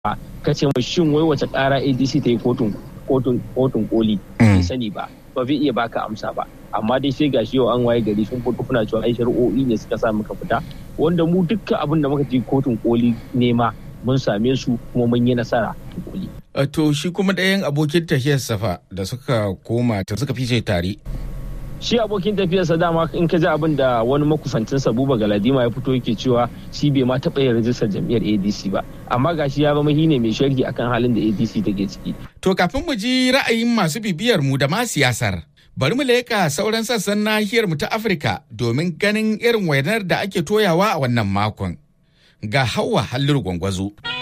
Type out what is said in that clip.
ka ce mai shin wai wace ƙara adc ta yi kotun kotun kotun koli bai sani ba ba zai iya baka amsa ba amma dai sai gashi yau an waye gari sun fito kuna cewa ai shari'o'i ne suka sa muka fita wanda mu dukkan abin da muka ji kotun koli nema mun same su kuma mun yi nasara koli to shi kuma ɗayan abokin tafiyar safa da suka koma ta suka fice tare shi abokin tafiyarsa dama in ka ji abin da wani makusancinsa buba galadima ya fito yake cewa shi bai ma taɓa yin rajistar jam'iyyar adc ba amma gashi ya zama ne mai sharhi akan halin da adc take ciki to kafin mu ji ra'ayin masu bibiyar mu da ma siyasar bari mu leƙa sauran sassan nahiyar mu ta afirka domin ganin irin wainar da ake toyawa a wannan makon ga hawa halliru gwangwazo.